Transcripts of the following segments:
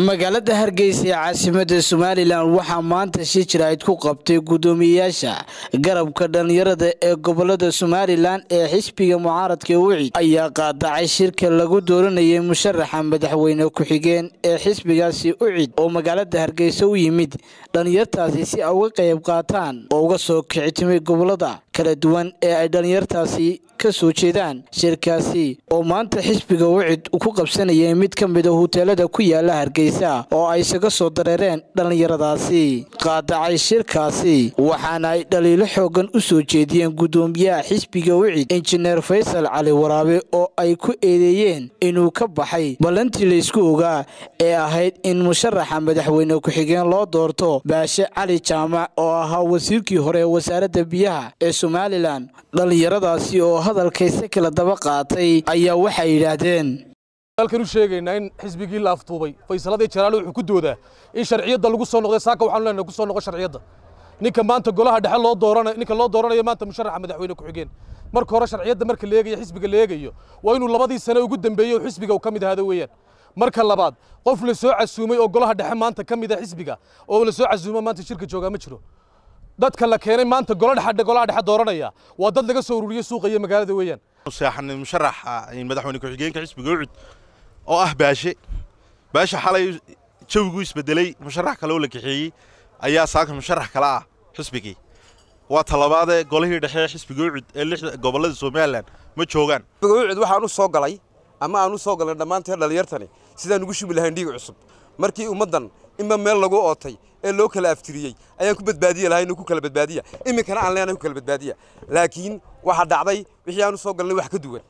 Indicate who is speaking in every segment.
Speaker 1: magaalada hargeysa ee caasimada somalilan waxaa maanta shi jiraa'id ku qabtay guddoomiyeyaasha garabka dhallinyarada ee gobolada somalilan ee xisbiga mucaaradka wicid ayaa qaadacay shirka lagu dooranayay musharaxa madaxweyne ku-xigeen ee xisbigaasi ucid oo magaalada hargeysa u yimid dhallinyartaasi si ay uga qayb qaataan oo uga soo kicitimay gobolada kala duwan ee ay dhallinyartaasi ka soo jeedaan shirkaasi oo maanta xisbiga wicid ku qabsanayay mid ka mida huteelada ku yaala hargeysa oo ay isaga soo dareereen dhallinyaradaasi qaadacay shirkaasi waxaana ay dhaliilo xoogan u soo jeediyeen guddoomiyaha xisbiga wicid injineer faysal cali waraabe oo ay ku eedeeyeen inuu ka baxay ballantii laysku ogaa ee ahayd in musharaxa madaxweyne ku-xigeen loo doorto baashe cali jaamac oo ahaa wasiirkii hore ee wasaaradda biyaha ee somalilan dhallinyaradaasi oo hadalkayse kala daba qaatay ayaa waxay yidhaahdeen
Speaker 2: halkan u sheegaynaa in xisbigii la aftuubay faysaladii jalaale wuxuu ku doodaa in sharciyadda lagu soo noqday saaka waxaanu leenahay ku soo noqo sharciyadda ninka maanta golaha dhexe loo dooranayo ninka loo dooranayo maanta musharaxa madaxweyne ku-xigeen marka hore sharciyadda marka la eegayo xisbiga la eegayo waa inuu labadii sane ugu dambeeyey oo xisbiga uu ka mid ahaado weeyaan marka labaad qof la soo casuumay oo golaha dhexe maanta ka mid ah xisbiga oo la soo casuumo maanta shirka joogaa ma jiro dadka la keenay maanta golo dhexe golaha dhexe dooranaya waa dad laga soo ururiyey suuqa iyo magaalada weeyaan
Speaker 3: seexan musharaxa madaxweyne ku-xigeenka xisbiga ucud oo ah baashe baashe xalay jawigu isbedelay musharax kale oo la kaxeeyey ayaa saaka musharax kale ah xisbigii waa talabaadee golihii dhexe xisbiga ucud ee lixda gobollada somalilan ma joogaan
Speaker 4: ucud waxaan u soo galay ama aan u soo galnay dhammaanteen dhallinyartani sidaan ugu shubi lahayn dhiig cusub markii ummaddan inba meel lagu ootay ee loo kala aftiriyey ayaan ku badbaadiye lahayn ku kala badbaadiya iminkana aan leenahay ku kala badbaadiya laakiin waxaa dhacday wixii aan u soo galnay wax ka duwan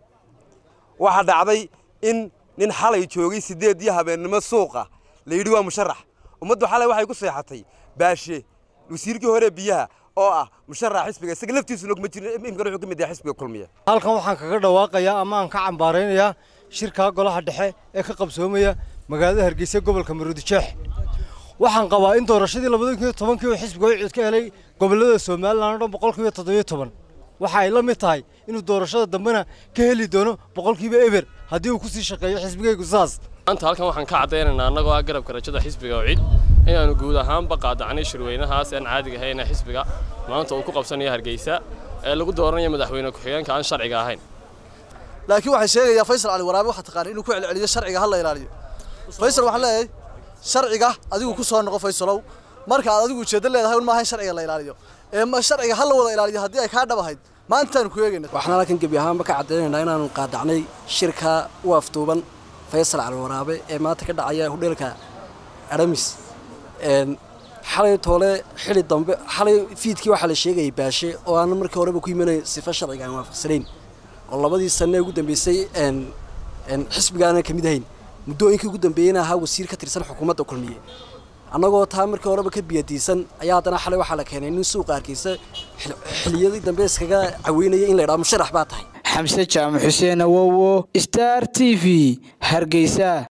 Speaker 4: waxaa dhacday in nin xalay joogay sideed iyo habeennimo suuqa la yidhi waa musharax ummaddu xalay waxay ku seexatay baashe wasiirkii hore biyaha oo ah musharax xisbiga isaga laftiisuna kuma jirin imikana wuxuu ka mid yahay xisbiga kulmiya
Speaker 5: halkan waxaan kaga dhawaaqayaa ama aan ka cambaaraynayaa shirkaa golaha dhexe ee ka qabsoomaya magaalada hargeysa gobolka maruudijeex waxaan qabaa in doorashadii labada kun iyo tobankii oo xisbiga wicid ka helay gobollada somalilan o dhan boqolkiiba toddobiyo toban waxa ay la mid tahay inuu doorashada dambena ka heli doono boqolkiiba eber haddii uu ku sii shaqeeyo xisbigaygu saas
Speaker 6: maanta halkan waxaan ka caddaynaynaa annagoo ah garabka rajada xisbiga wicid inaannu guud ahaanba qaadacnay shirweynahaas aan caadiga ahayna xisbiga maanta uu ku qabsanayo hargeysa ee lagu dooranayo madaxweyne ku-xigeenka aan sharciga ahayn
Speaker 7: laakiin waxay sheegayaa faysal cali waraabe waxaa taqaana inuu ku celceliyo sharciga ha la ilaaliyo faysal waxaan leeyahay sharciga adigu ku soo noqo faysalow marka aad adigu ujeeddo leedahay un maaha in sharciga la ilaaliyo ee sharciga ha la wada ilaaliyo haddii ay kaa dhab ahayd maantaanu ku eegayna
Speaker 8: waxaan halkan gebi ahaanba ka caddaynaynaa inaanu qaadacnay shirka u aftuuban faysal cali waraabe ee maanta ka dhacaya hudheelka aramis xalay toole xili dambe xalay fiidkii waxaa la sheegayay baashe oo aan markii horeba ku imanay sifo sharciga aan waafaqsanayn oo labadii sanne ugu dambeysay xisbigaana ka mid ahayn muddooyinkii ugu dambeeyeyna ahaa wasiir ka tirsan xukuumadda kulmiye annagoo taa markii horeba ka biyadiisan ayaa haddana xalay waxaa la keenay nin suuqa hargeysa xiliyadii dambe iskaga caweynaya in la idhaha musharax baa tahay
Speaker 1: xamse jaamac xuseen awowo star t v hargeysa